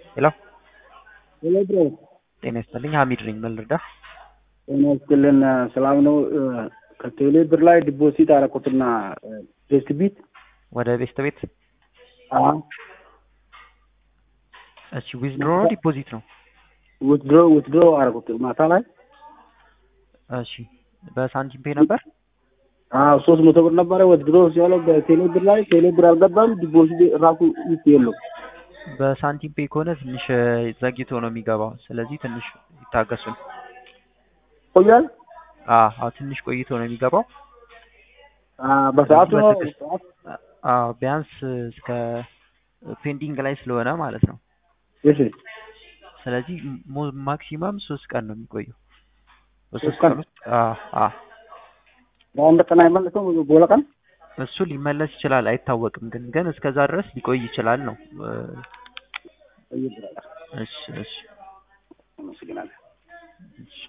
ሄሎ ሄሎ ብሮ ጤና ይስጥልኝ። ሀሚድ ነኝ። ምን ልርዳህ? ጤና ይስጥልን። ሰላም ነው። ከቴሌ ብር ላይ ዲፖዚት አደረኩትና ቤስት ቢት ወደ ቤስት ቤት አዎ እሺ፣ ዊዝድሮ ነው ዲፖዚት ነው? ውትድሮ ውትድሮ አደረኩት ማታ ላይ እሺ፣ በሳንቲም ፔ ነበር? አዎ ሶስት መቶ ብር ነበረ ውትድሮ ሲሆነው በቴሌ ብር ላይ ቴሌ ብር አልገባም። ዲፖዚት ራሱ ይት የለው በሳንቲም ፔ ከሆነ ትንሽ ዘግይቶ ነው የሚገባው። ስለዚህ ትንሽ ይታገሱን። ቆያል አዎ ትንሽ ቆይቶ ነው የሚገባው። በሰዓቱ ነው በትዕግስት አዎ ቢያንስ እስከ ፔንዲንግ ላይ ስለሆነ ማለት ነው። እሺ ስለዚህ ሞ- ማክሲመም ሶስት ቀን ነው የሚቆየው። በሶስት ሶስት ቀን? ቀን ውስጥ አዎ አዎ በአንድ ቀን አይመልሰው በሁለ ቀን እሱ ሊመለስ ይችላል፣ አይታወቅም። ግን ግን እስከዛ ድረስ ሊቆይ ይችላል ነው። እሺ እሺ አመሰግናለሁ። እሺ